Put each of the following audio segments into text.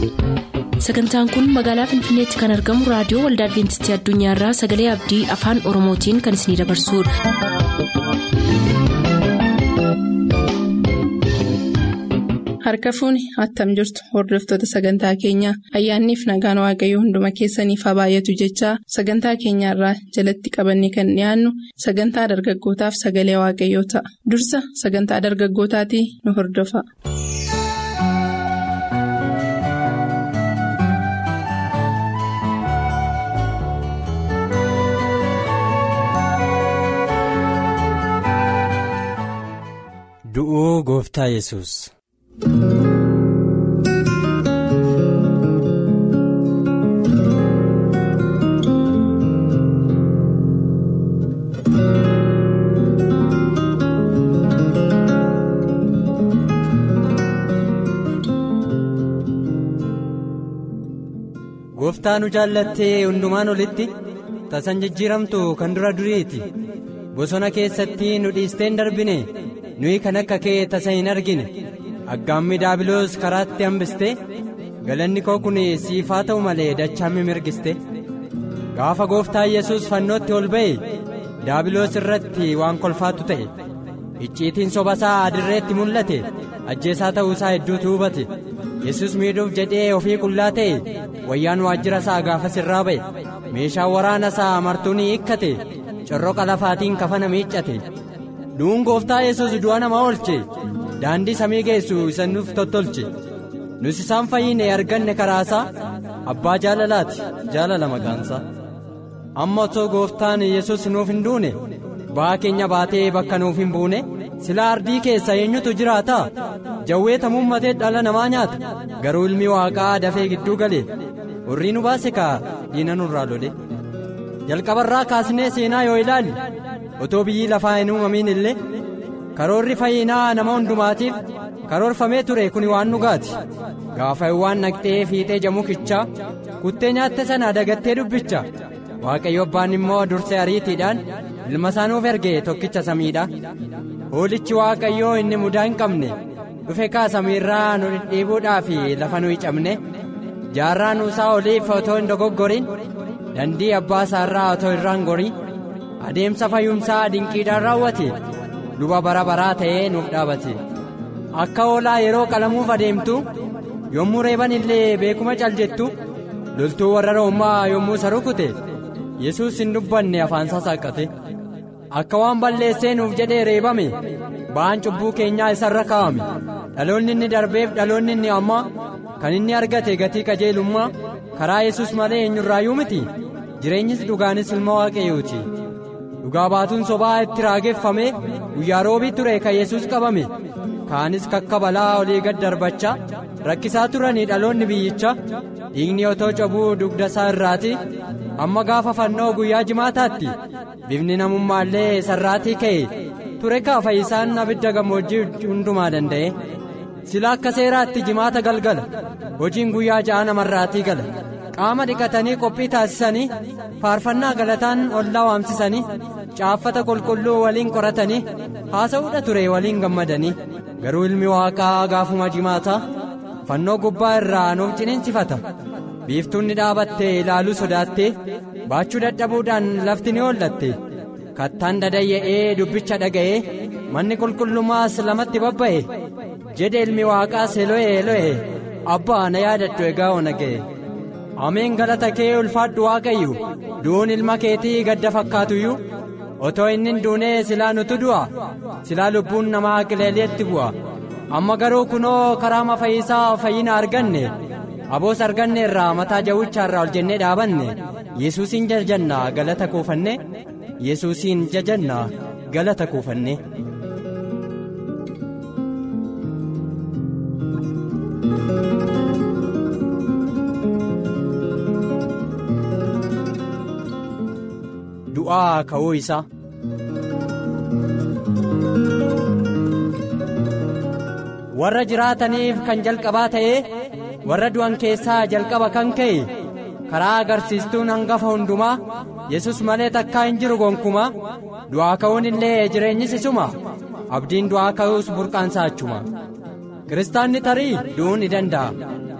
sagantaan kun magaalaa finfinneetti kan argamu raadiyoo waldaa adventistii addunyaarraa sagalee abdii afaan oromootiin kan isinidabarsudha. harka fuuni attam jirtu hordoftoota sagantaa keenyaa ayyaanniif nagaan waaqayyoo hunduma keessaniif haa baay'atu jechaa sagantaa keenyaarraa jalatti qabanne kan dhiyaannu sagantaa dargaggootaaf sagalee waaqayyoo ta'a dursa sagantaa dargaggootaatii nu hordofa. du'uu gooftaa yesus gooftaa nu jaallattee hundumaan olitti tasan jijjiiramtu kan dura duriiti bosona keessatti nu dhiisteen darbine nuyi kan akka kee tasa hin argine aggaammi daabiloos karaatti hambiste galanni koo kun siifaa ta'u malee dachaammi mirgiste gaafa gooftaa yesus fannootti ol ba'e daabiloos irratti waan kolfaatu ta'e icciitiin sobasaa adirreetti mul'ate ajjeesaa ta'uusaa hedduutu hubate yesus miidhuuf jedhee ofii qullaa ta'e wayyaan waajjira isaa gaafas irraa ba'e meeshaan waraana isaa martuu ni hiikkate corroqa lafaatiin kafana miiccate du'uun gooftaa yesus du'a namaa oolche daandii samii geessu isa nuuf tottolche nus isaan fayyine arganne karaasaa abbaa jaalalaati jaalala maqaansaa amma otoo gooftaan yesus nuuf hin duune ba'aa keenya baatee bakka nuuf hin buune silaa ardii keessa eenyutu jiraata jawwee tamummatee dhala namaa nyaata garuu ilmi waaqaa dafee gidduu gale urrii nu baase kaa diina nurraa lole jalqabarraa kaasnee seenaa yoo ilaalle otoo biyyi lafaa hin uumamin illee karoorri fayyinaa nama hundumaatiif karoorfamee ture kun waan dhugaati gaafa waan naqxee fiixee jamukichaa kuttee nyaatte sana dagattee dubbicha waaqayyo abbaan immoo dursee ariitiidhaan ilma isaanuuf erge tokkicha samiidha hoolichi waaqayyoo inni mudaa hin qabne dhufe kaasamiirraa nu dhidhiibuudhaaf lafa nu cabne jaarraa nuusaa oliif otoo hin dogoggorin dandii abbaa isaarraa otoo irraan gorin adeemsa fayyumsaa dinqiidhaan raawwate luba bara baraa ta'ee nuuf dhaabate akka hoolaa yeroo qalamuuf adeemtu yommuu reeban illee beekuma caljettu loltuu warra roommaa yommuu isa rukute yesus hin dubbanne afaansaa saaqqate akka waan balleessee nuuf jedhee reebame ba'aan cubbuu keenyaa isarra kaa'ame dhaloonni inni darbeef dhaloonni inni ammaa kan inni argate gatii qajeelummaa karaa yesus malee eenyurraayyuu miti jireenyis dhugaanis ilma waaqayyooti. dhugaa baatuun sobaa itti raageffame guyyaa roobii ture kan yesus qabame kaanis kakka balaa olii gad darbachaa rakkisaa turanii dhaloonni biyyicha dhiigni otoo cabuu dugda isaa irraati amma gaafa fannoo guyyaa jimaataatti bifni namummaallee sarraatii ka'e ture kaa fayyisaan abidda gammoojjii hundumaa danda'e sila akka seeraatti jimaata galgala hojiin guyyaa ja'a namarraatii gala qaama dhiqatanii qophii taasisanii faarfannaa galataan ollaa waamsisanii caaffata qulqulluu waliin qoratanii haasa'uudha ture waliin gammadanii garuu ilmi waaqaa gaafuma jimaataa fannoo gubbaa irraa nuuf ciniinsifata biiftuun ni dhaabatte ilaaluu sodaattee baachuu dadhabuudhaan lafti ni hollatte kattaan dadayya'ee dubbicha dhaga'ee manni qulqullummaas lamatti babba'e jedhe ilmi waaqaas elo'e elo'e abbaa na yaadadhu egaa ona ga'e. ameen galata kee ulfaadhu waaqayyo du'uun ilma keetii gadda fakkaatuyyuu otoo inni hin duunee silaa nutu du'a silaa lubbuun namaa qileeliitti bu'a amma garuu kunoo karaama fayyisaa fayyina arganne aboos arganne irraa mataa jawwichaarraa ol jennee dhaabanne yesuusiin jajanna galata kuufanne yesuusiin jajanna galata kuufanne. du'aa ka'uu isaa warra jiraataniif kan jalqabaa ta'ee warra du'an keessaa jalqaba kan ka'e karaa agarsiistuun hangafa hundumaa yesus malee takkaa hin jiru gonkumaa du'aa ka'uun illee jireenyis isuma abdiin du'aa ka'uus burqaansaa achuma kiristaanni tarii du'uu ni danda'a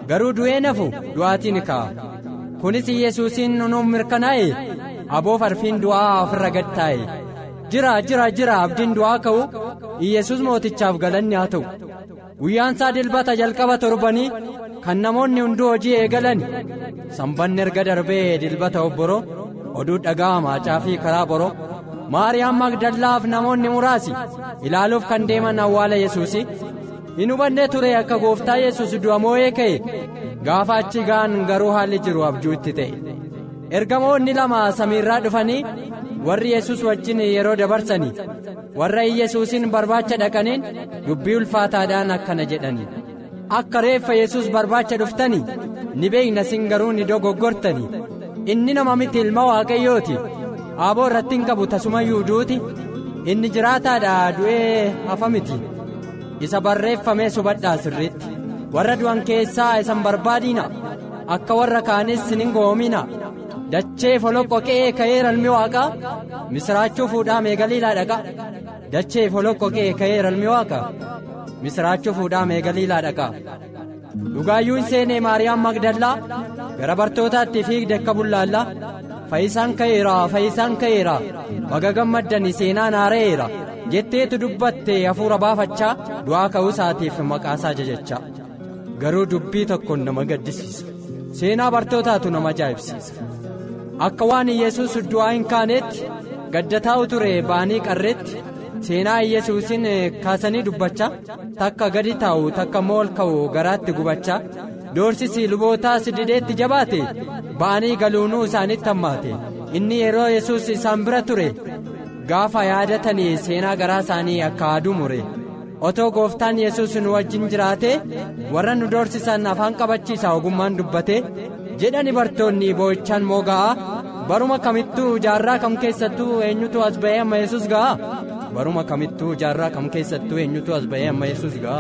garuu du'ee nafu du'aatiin ka'a kunis yesuusiin nuuf mirkanaa'e aboo farfiin du'aa ofirra gad taa'e jira jira jira abdiin du'aa ka'u yesus mootichaaf galanni haa ta'u guyyaan isaa dilbata jalqaba torbanii kan namoonni hunduu hojii eegalan sanbanni erga darbee dilbata obboroo oduu dhagaa maacaa fi karaa boroo maariyaam magdallaaf namoonni muraasi ilaaluuf kan deeman awwaala yesuusi hin hubannee ture akka gooftaa yesus du'a moo'ee ka'e gaafa achi ga'an garuu haalli jiru abjuu itti ta'e ergamoonni lama samiirraa dhufanii warri yesus wajjin yeroo dabarsanii warra yesuusin barbaacha dhaqaniin dubbii ulfaataadhaan akkana jedhanii akka reeffa yesus barbaacha dhuftanii ni beekna sin garuu ni dogoggortanii inni nama miti ilma waaqayyooti aaboo irratti hin qabu tasumayyuu duuti inni jiraataadha du'ee hafa miti isa barreeffamee subadhaa sirriitti warra du'an keessaa isan barbaadina akka warra kaanis hin goomina dachee foloqqoqee ka'eera ilmi waaqaa misiraachuu fuudhaa meegaliilaa dhaqa dachee foloqqoqee ka'eera ilmi waaqaa misiraachuu fuudhaa meegaliilaa dhaqa dhugaayyuun seenee maariyaam magdallaa gara bartootaatti fiigde akka bullaallaa fayyisaan ka'eera fayyisaan ka'eera baga gammaddanii seenaan haara'eera jetteetu dubbatte hafuura baafachaa du'aa ka'uu isaatiif maqaasaa jajachaa garuu dubbii tokkoon nama gaddisiisa seenaa bartootaatu nama ajaa'ibsiisa akka waan yesus du'aa hin kaaneetti gaddataa'u ture ba'anii qarreetti seenaa yesuusin kaasanii dubbachaa takka gadi taa'u takka immoo ol ka'u garaatti gubachaa doorsisi lubootaas dideetti jabaate ba'anii galuunuu isaanitti hammaate inni yeroo yesus isaan bira ture gaafa yaadatanii seenaa garaa isaanii akka aduu mure otoo gooftaan yesus nu wajjin jiraate warra nu doorsisan afaan qabachiisa ogummaan dubbate jedhani bartoonni boo'ichaan moo ga'a baruma kamittuu jaarraa kam keessattuu eenyutu as ba'ee amma yesus ga'a baruma kamittuu jaarraa kam keessattuu eenyutu as ba'ee amma yesus ga'a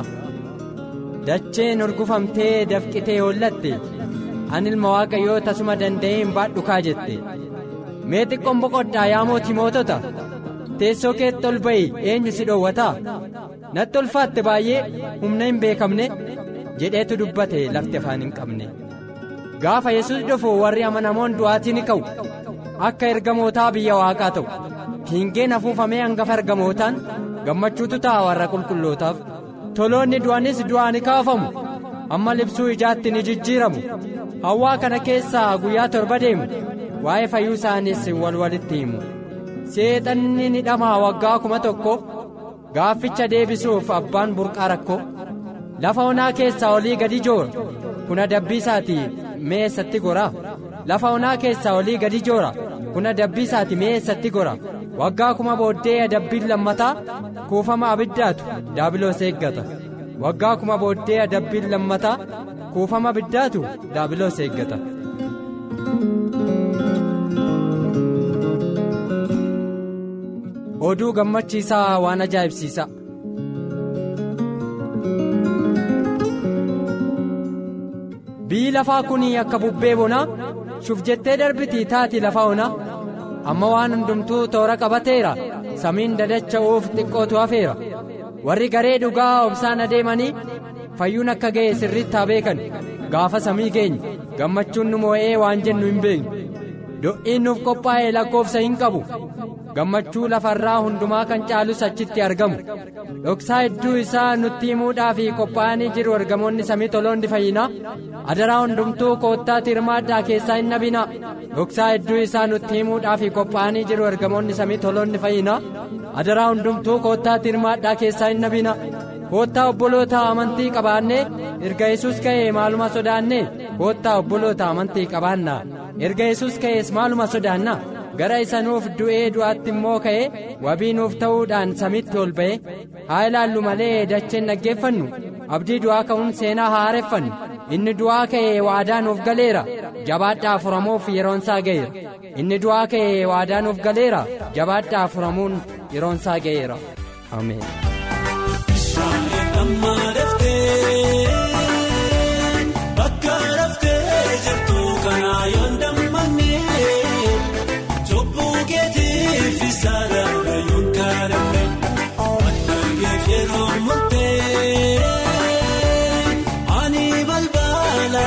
dacheen urgufamtee dafqitee hollatte ani ilma waaqayyoo tasuma danda'ee hin baadhukaa jette mee xiqqoon boqodhaa yaa mootii mootota teessoo keetti ol ba'i eenyu si dhoowwataa natti ulfaatte baay'ee humna hin beekamne jedheetu dubbate lafti afaan hin qabne gaafa yesus dhufu warri amanamoon du'aatii ni ka'u akka ergamootaa biyya waaqaa ta'u kiingeen afuufamee hangafa ergamootaan gammachuutu ta'a warra qulqullootaaf toloonni du'anis du'aa ni kaafamu amma libsuu ijaatti ni jijjiiramu hawwaa kana keessaa guyyaa torba deemu waa'ee fayyuu isaanis wal walitti himu seexanni ni dhamaa waggaa kuma tokko gaafficha deebisuuf abbaan burqaa rakkoo lafa onaa keessaa olii gadi joora kun adabbii isaati mee eessatti gora lafa onaa keessaa olii gadi joora kun adabbii isaati mee eessatti gora waggaa kuma booddee adabbiin lammataa kuufama abiddaatu daabiloos eeggata waggaa kuma booddee adabbiin lammataa kuufama abiddaatu daabiloos eeggata. oduu gammachiisaa waan ajaa'ibsiisa. biyyi lafaa kun akka bubbee bonaa shuf jettee darbitii taati lafa onaa amma waan hundumtuu toora qabateera samiin dadacha'uuf xiqqootu hafeera warri garee dhugaa obsaan adeemanii fayyuun akka ga'e sirriitti haa beekan gaafa samii keenya gammachuun nu moo'ee waan jennu hin beeknu do'iin nuuf qophaa'e lakkoofsa hin qabu gammachuu lafarraa hundumaa kan caalus achitti argamu dhoksaa hedduu isaa nutti himuudhaaf qophaa'anii jiru ergamoonni samii toloonni fayyinaa adaraa hundumtuu koottaatti hirmaadhaa keessaa hin nabinaa dhoksaa hedduu isaa nutti himuudhaaf qophaa'anii jiru ergamoonni samii toloonni fayyinaa adaraa hundumtuu koottaatti hirmaadhaa keessaa hin nabinaa koottaa obboloota amantii qabaannee erga yesus ka'ee maaluma sodaannee koottaa obboloota amantii qabaannaa erga yesus ka'ees maaluma sodaannaa gara isa nuuf du'ee du'aatti immoo ka'ee wabii nuuf ta'uudhaan samitti ol ba'e haa ilaallu malee dacheen dhaggeeffannu abdii du'aa ka'uun seenaa haa haareffannu inni du'aa ka'ee waadaa nuuf galeera jabaadhaa furamuuf yeroonsaa ga'eera inni du'aa ka'ee waadaa nuuf galeera jabaadhaa furamuun yeroonsaa ga'eera ameen. Bakka raftee jirtu kanaa yoon dammaqnee Jobbuu keetiif isaadha yoon kaadamne Addangeef yeroo murtee Ani balbala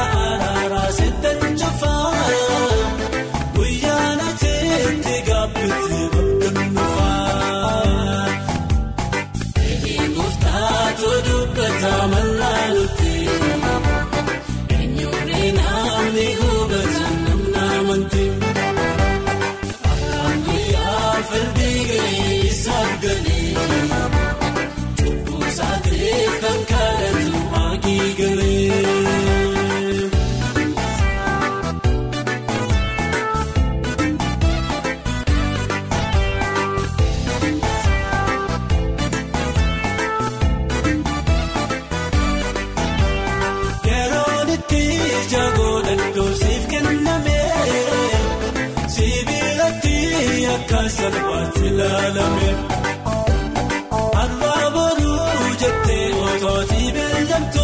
salphaatti ilaalame. Har'aa booduu jettee otootii beelamtu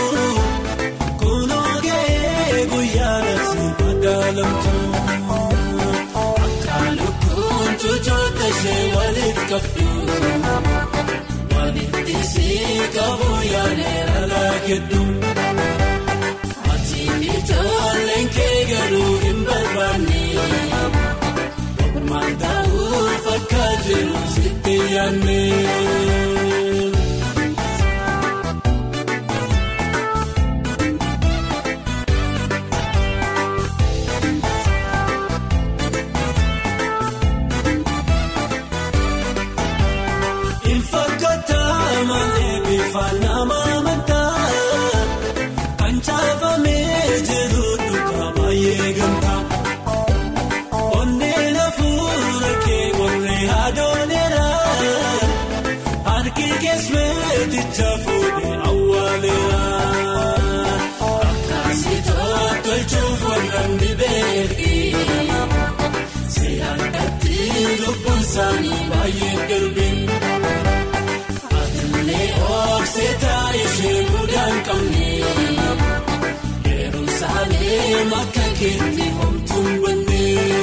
kunoo ga'ee guyyaa nasi madaalamtu. Akka lukkuun cuucoota ishee waliif qabdu. Walitti sii qabu yaaleera laakeddu. Ati ijoolleen kee garuu hin barbaanne. Maal ta'uu fakkaatu jiru sitti yaadne. Ilfakkaataa malee bifa nama amantaa kan caafamee jiru duukaa baay'ee gamtaa. Onneen hafuura kee warreen adoonera harki keessumeticha fuudhee awwaaleera. Akkasiitoo tolchuuf warreen dibeergi seeraan lubbuun isaanii baay'ee darbe. Atilee oofseetaa ishee mudaan qabne Yerusaalee makka keetti homtuun banne.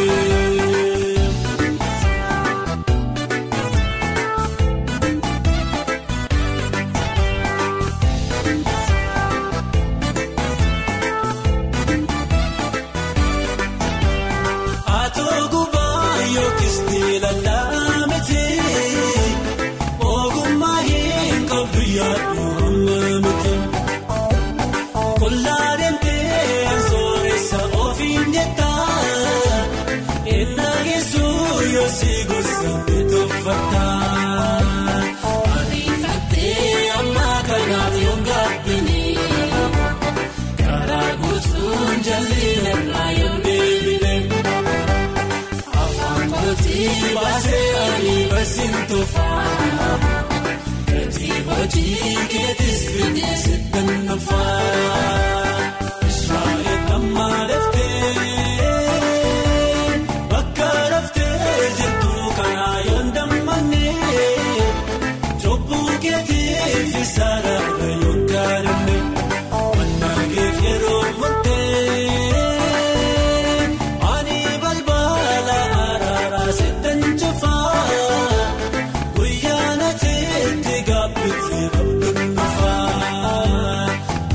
Atoo gubaa yookiis diilalaa miti. Ogummaa hin qabdu yaaddu hamma miti. Kollaa deemtee sooressa ofiin jettaa. Ennaa geessuu yoo si gosa bitoffataa. Ariifattee amma kanaaf yoo gaabbini. Karaa guutuun jalli irraa yoo deebine. Afaan kootii baasee ani barsiin tofaa. Gatii hojii keetis fidee sitti nafaa. Israa'eel amma laftee bakka laftee jirtu kanaa yoo dammannee jobbuu keetiif isaadhaa yoo gaadhanne wannageef yeroo murtee ani balbala araaraa sittan cufaa guyyaa nateetti gaabbitti abduun dhufaa.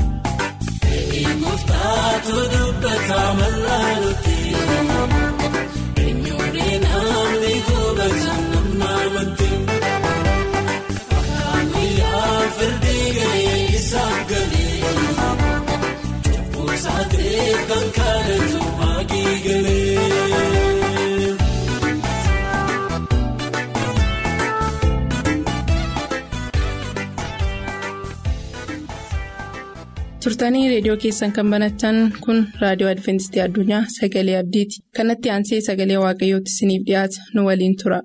Eegumtaatu dubbataa mallaaluuti. Eenyuudhee namni hubatan namna amantii. Akkaan guyyaa firdii gahee isaaf galee. Cubbuu ta'eef kan kadhatu maagii galee. turtanii reediyoo keessan kan banatan kun raadiyoo adventistii addunyaa sagalee abdiiti kanatti aansee sagalee waaqayyootti isiniif dhiyaata nu waliin tura.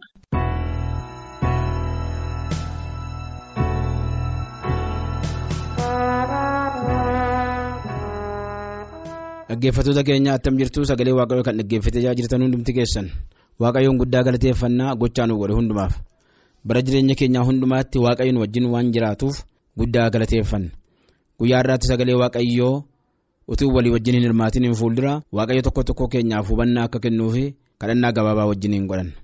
Dhaggeeffattoota keenya attam jirtu sagalee waaqayyoo kan dhaggeeffatee jirtan hundumti keessan waaqayyoon guddaa galateeffannaa gochaa nu godhe hundumaaf bara jireenya keenyaa hundumaatti waaqayyoon wajjin waan jiraatuuf guddaa galateeffanna guyyaa irraatti sagalee waaqayyoo utuu walii wajjin hin hirmaatin hin fuuldura waaqayyo tokko tokko keenyaaf hubannaa akka kennuufi kadhannaa gabaabaa wajjin hin godhan.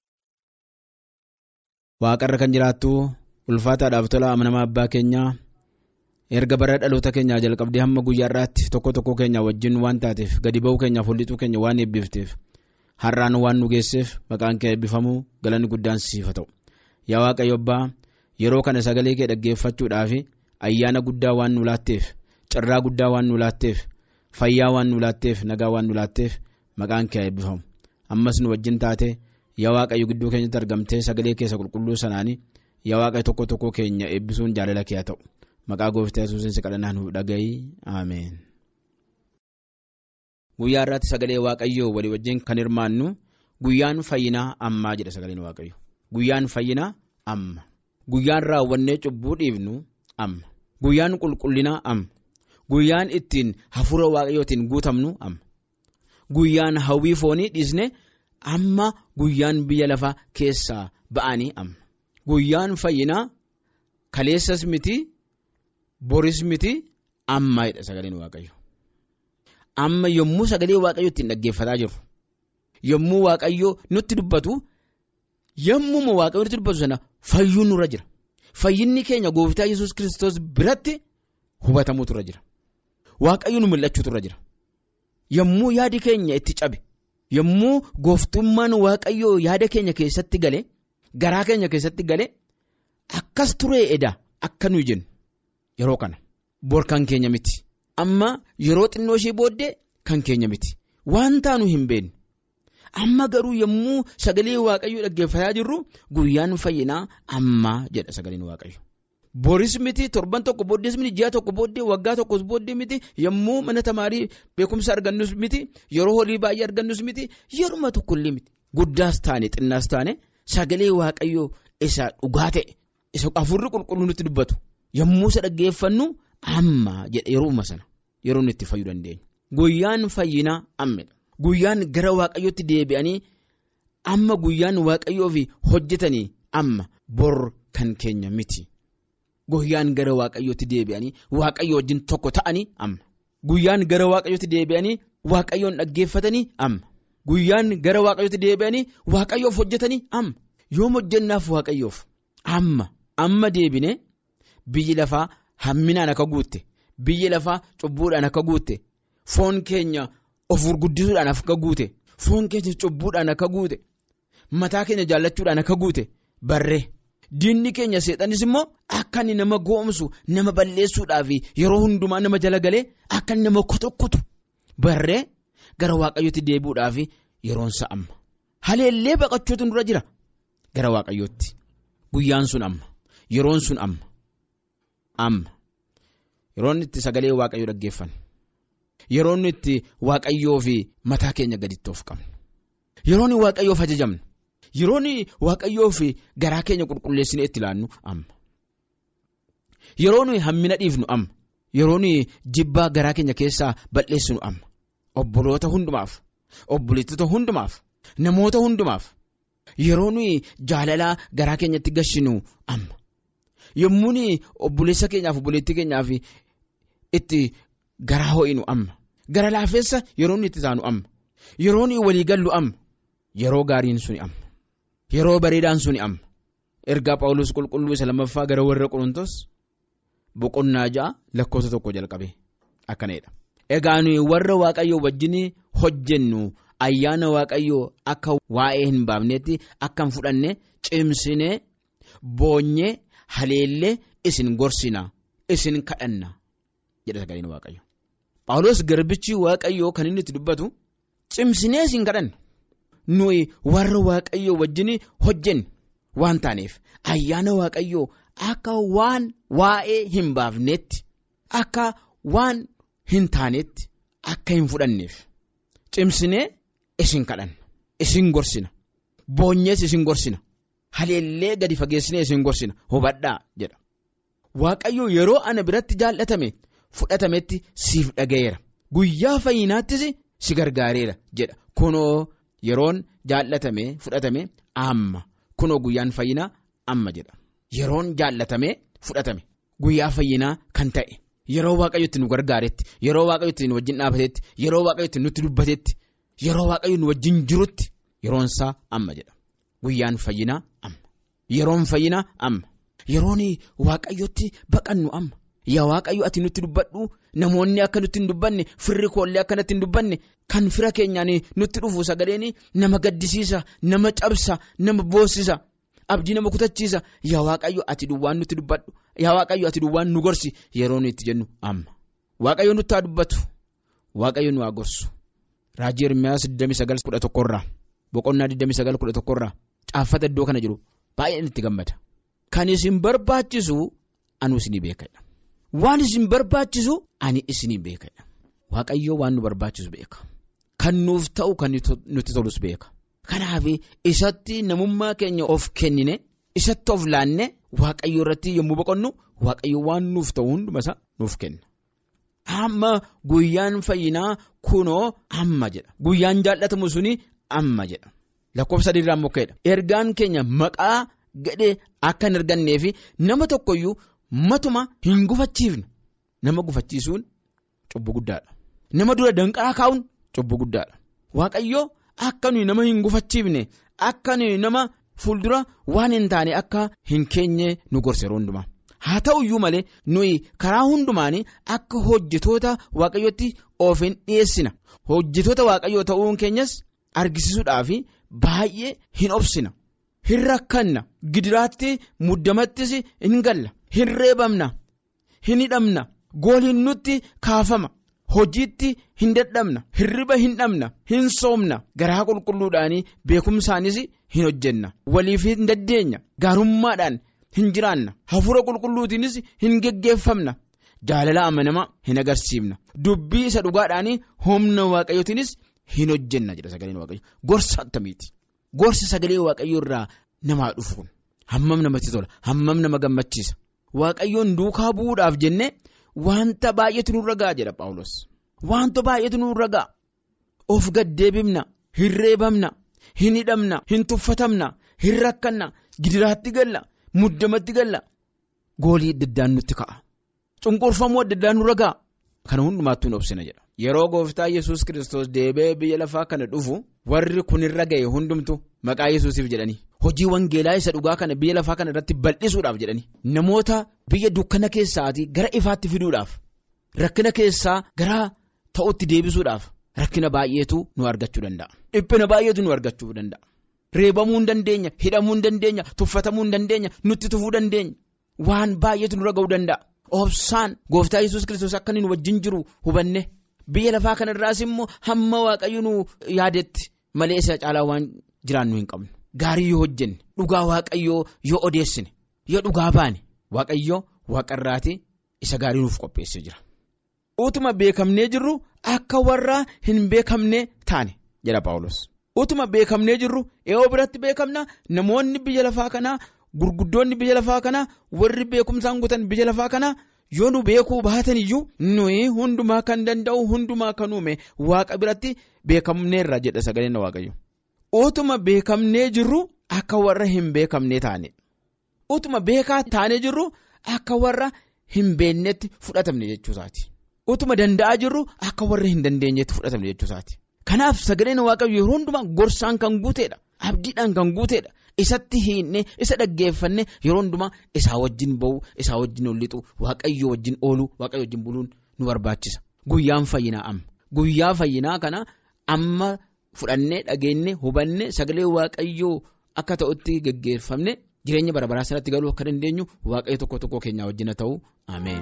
Waaqarra kan jiraattu ulfaataadhaaf tola amanamaa abbaa keenyaa. erga bara dhaloota keenyaa jalqabdee hamma guyyaa irraatti tokko tokko keenya wajjin waan taateef gadi ba'uu keenyaaf hollituu keenya waan eebbifteef har'aan waan nu geesseef maqaan kee eebbifamuu galanni guddaan siif ta'u yaa waaqayyo abbaa yeroo kana sagalee kee dhaggeeffachuudhaaf ayyaana guddaa waan nu laatteef carraa guddaa waan nu laatteef fayyaa waan nu laatteef nagaa waan nu laatteef maqaan kee eebbifamu ammas nu wajjin taate yaa waaqayyo gidduu keenyatti argamtee sagalee keessa qulqulluu sanaanii yaa waaqayyo tokko tokko keenya eebbisuun jaalala kee haa ta'u. maqaa gooftaa yesuusiin kadhannaa nuuf dhagahi ameen. guyyaa irratti sagalee waaqayyoo walii wajjin kan hirmaannu guyyaan fayyinaa ammaa jedha sagaleen waaqayyo guyyaan fayyinaa amma guyyaan raawwannee cubbuu dhiifnu amma guyyaan qulqullinaa amma guyyaan ittiin hafuura waaqayyootiin guutamnu amma guyyaan hawwii foonii dhiisne amma guyyaan biyya lafaa keessaa ba'anii amma guyyaan fayyinaa kaleessas miti boris miti ammaadha sagaleen waaqayyo amma yommuu sagalee waaqayyo ittiin dhaggeeffataa jiru yommuu waaqayyo nutti dubbatu yommuu waaqayyo nutti dubbatu sana fayyuun nurra jira fayyinni keenya gooftaa yesus kiristoos biratti hubatamuutu irra jira waaqayyo nu mul'achuutu irra jira yommuu yaadi keenya itti cabe yommuu gooftummaan waaqayyoo yaada keenya keessatti gale garaa keenya keessatti gale akkas turee edaa akka nuyi jennu yeroo kana bor kan keenya miti amma yeroo xinnoo ishee booddee kan keenya miti waan taanu hin beekne amma garuu yommuu sagalee waaqayyoo dhaggeeffataa jirru guyyaan fayyinaa ammaa jedha sagaleen waaqayyo. Boris miti torban tokko booddees miti ji'a tokko booddee waggaa tokkos booddee miti yommuu mana tamaarii beekumsa argannus miti yeroo holii baay'ee argannus miti yeruma tokkollee miti guddaas taane xinnaas taane sagalee waaqayyoo isa dhugaa ta'e isa afurri qulqulluu nutti dubbatu yommuu isa dhaggeeffannu amma jedha yerooma sana yeroo inni itti fayyuu dandeenya. Guyyaan fayyinaa ammedha. Guyyaan gara waaqayyootti deebi'anii amma guyyaan waaqayyoof hojjetanii amma bor kan keenya miti. Guyyaan gara waaqayyootti deebi'anii waaqayyo wajjin tokko ta'anii amma. Guyyaan gara waaqayyootti deebi'anii waaqayyoon dhaggeeffatanii amma. Guyyaan gara waaqayyootti deebi'anii waaqayyoof hojjetanii amma. Yoom hojjennaaf waaqayyoof amma amma deebine biyyi lafaa hamminaan akka guutte biyyi lafaa cubbuudhaan akka guutte foon keenya of gurguddisuudhaan akka guute foon keenya cubbuudhaan akka guute mataa keenya jaallachuudhaan akka guute barree. Diinni keenya seexanis immoo akka inni nama goomsu nama balleessuudhaaf yeroo hundumaa nama jala galee akka inni nama kutu barree gara waaqayyootti deebi'uudhaaf yeroonsa amma. Haleellee baqachuutu dura jira gara waaqayyootti guyyaan sun amma yeroon sun amma amma yeroon itti sagalee waaqayyoo dhaggeeffannu yeroon itti waaqayyoo fi mataa keenya gaditti of qabnu yeroon waaqayyoof ajajamnu. Yeroon waaqayyoo fi garaa keenya qulqulleessinee itti ilaannu amma. Yeroon hammina dhiifnu amma. Yeroon jibbaa garaa keenya keessaa balleessinu amma. Obboloota hundumaaf, obboleettota hundumaaf, namoota hundumaaf. Yeroon jaalalaa garaa keenyatti gashinu amma. Yommuun obboleessa keenyaaf obboleettii keenyaaf itti garaa ho'inu amma. Gara laafeessa yeroon itti taanu amma. Yeroon walii gallu amma. Yeroo gaariin suni amma. Yeroo bareedaan suni amma ergaa Phaawulos qulqulluu isa lammaffaa gara warra Qorontos boqonnaa ja'a lakkoofsa tokko jalqabe akkanadha. Egaa nuyi warra Waaqayyoo wajjin hojjennu ayyaana Waaqayyoo akka waa'ee hin baafnetti akka hin fudhanne cimsinee boonyee haleellee isin gorsina isin kadhanna jedha sagaleen Waaqayyo. Phaawulos garbichi Waaqayyoo kan inni itti dubbatu cimsinee isin kadhanna. nuyi warra waaqayyoo wajjin hojjenne waan taaneef ayyaana waaqayyoo akka waan waa'ee hin baafnetti akka waan hin taanetti akka hin fudhanneef cimsinee isin kadhanna isin gorsina boonyees isin gorsina haleellee gadi fageessinee isin gorsina hubadhaa jedha waaqayyoo yeroo ana biratti jaallatame fudhatametti siif dhaga'eera guyyaa fayyinaattis si gargaareera jedha kunoo. Yeroon jaallatame fudhatame amma kunoo guyyaan fayyinaa amma jedha yeroon jaallatame fudhatame guyyaa fayyinaa kan ta'e yeroo waaqayyo itti nu gargaaretti yeroo waaqayyo itti nu wajjin dhaabatetti yeroo waaqayyo itti nutti dubbatetti yeroo waaqayyo nu wajjin jirutti yeroonsaa amma jedha guyyaan fayyinaa amma yeroon fayyinaa amma yeroon waaqayyotti baqannu amma yaa waaqayyo ati nutti dubbadhu namoonni akka nutti hin dubbanne firri koollee akka nutti hin dubbanne. Kan fira keenyaan nutti dhufu sagaleen nama gaddisiisa nama cabsa nama boossisa abdii nama kutachiisa yaa waaqayyo ati duwwaan nutti dubbadhu yaa waaqayyo ati duwwaan nu gorsi yeroo nuyi itti jennu amma waaqayyo nutti haa dubbatu waaqayyo nu haa gorsu raajii Ermiyaas 29 irraa boqonnaa 29 irraa caaffata iddoo kana jiru baay'een itti gammada kan isin barbaachisu anu isinii beekadha waan isin barbaachisu ani isinii beekadha waaqayyo waan nu barbaachisu beeka. Kan nuuf ta'u kan nutti tolus beeka. Kanaaf isatti namummaa keenya of kennine isatti of laanne waaqayyo irratti yommuu boqonnu waaqayyo waan nuuf ta'u hundumasaa nuuf kenna. Amma guyyaan fayyinaa kunoo amma jedha. Guyyaan jaallatamu suni amma jedha. lakkoofsa sadiirraa mokkeedha. Ergaan keenya maqaa gadhee akka hin argannee fi nama tokkoyyuu matuma hin gufachiifne nama gufachiisuun cubbuu guddaadha. Nama dura danqaraa kaa'uun cubbuu guddaadha. Waaqayyoo akka nuyi nama hin gufachiifne akka nuyi nama fuuldura waan hin taane akka hin keenye nu gorsa yeroo hundumaa. Haa ta'uyyuu malee nuyi karaa hundumaan akka hojjetoota waaqayyootti of hin dhiyeessina. Hojjetoota waaqayyoo ta'uun keenyas argisiisuudhaaf baay'ee hin obsina. Hin rakkanna. Gidiraatti muddamattis hin galla. Hin reebamna. Hin hidhamna. Gooliin nutti kaafama. Hojiitti hin dadhabna. Hirriba hin dhabna. Hin soomna. Garaa qulqulluudhaan beekumsaanis hin hojjenna. Waliif hin daddeenya. Gaarummaadhaan. hin jiraanna hafuura qulqulluutiinis hin geggeeffamna jaalala amanamaa hin agarsiifna dubbii isa dhugaadhaan humna waaqayyootiinis hin hojjenna jedha sagaleen waaqayyo gorsa akkamiiti gorsa sagalee waaqayyoo irraa namaa dhufu kun hammam namatti tola hammam nama gammachiisa waaqayyoon duukaa bu'uudhaaf jennee wanta baay'eetu nurra ga'a jedha paawulos wanta baay'eetu nurra ga'a of gaddeebifna hin reebamna hin hidhamna hin tuffatamna hin rakkanna gidiraatti galla. Muddamatti galla goolii adda addaan nutti ka'a cunqurfamuu adda addaan nurra ga'a kana hundumaattuu hin obsina jedha. Yeroo gooftaa yesus kristos deebi'ee biyya lafaa kana dhufu warri kunirra ga'e hundumtu maqaa yesusiif jedhanii hojii wangeelaa isa dhugaa kana biyya lafaa kana irratti bal'isuudhaaf jedhanii namoota biyya dukkana keessaatii gara ifaatti fiduudhaaf rakkina keessaa gara ta'utti deebisuudhaaf rakkina baay'eetu nu argachuu danda'a dhiphina baay'eetu nu argachuu danda'a. Reebamuu hin dandeenya hidhamuu hin dandeenya tuffatamuu hin dandeenya nutti tufuu dandeenya waan baay'eetu nurra ga'uu danda'a obsaan gooftaa yesus kristos akka inni nu wajjin jiru hubanne biyya lafaa kanarraas immoo hamma waaqayyo nu yaadetti malee isa caalaa waan jiraannu hin qabnu gaarii yoo hojjenne dhugaa waaqayyoo yoo odeessine yoo dhugaa baane waaqayyoo waaqarraatii isa gaarii nuuf qopheessee jira. Utuma beekamnee jirru akka warra hin beekamne taane jedha Paawulos. Utuma beekamnee jirru eeyyoo biratti beekamna namoonni biyya lafaa kanaa gurguddoonni biyya lafaa kanaa warri beekumsaan guutan biyya lafaa kanaa yoo nu beekuu baatan iyyuu nuyi hundumaa kan danda'u hundumaa kan uume waaqa biratti beekamneerra jedha sagaleen waaqayyo. Utuma beekamnee jirru akka warra hin beekamnee taane. Utuma beekaa taanee jirru akka warra hin beeknetti fudhatamne jechuusaati. Utuma danda'aa jirru akka warra hin dandeenyetti fudhatamne jechuusaati. Kanaaf sagaleen waaqayyo yeroo hundumaa gorsaan kan guuteedha. Abdiidhaan kan guuteedha. Isatti hiinne isa dhaggeeffanne yeroo hundumaa isaa wajjin ba'u isaa wajjin lixu waaqayyo wajjin ooluu waaqayyo wajjin buluun nu barbaachisa. Guyyaan fayyinaa amma. Guyyaa fayyinaa kana amma fudhannee dhageenye hubanne sagalee waaqayyoo akka ta'utti geggeeffamne jireenya bara baraa sanatti galuu akka dandeenyu waaqayyo tokko tokko keenyaa wajjin haa ta'u ameen.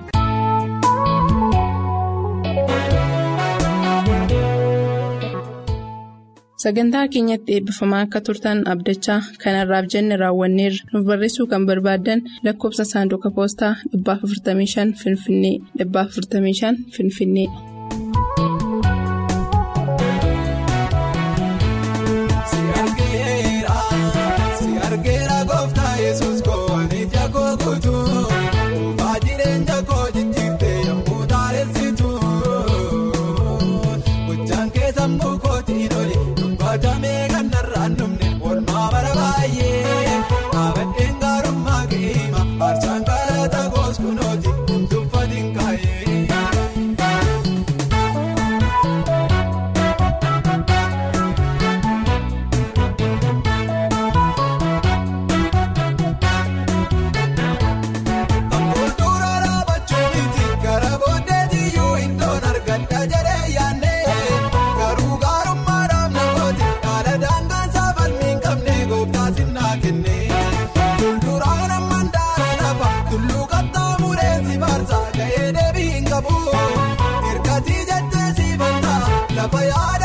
Sagantaa keenyatti eebbifamaa akka turtan abdachaa kanarraaf jenne raawwanneerra nuuf barreessuu kan barbaaddan lakkoofsa saanduqa poostaa 455 Finfinnee 455 Finfinnee. Lafa yaada.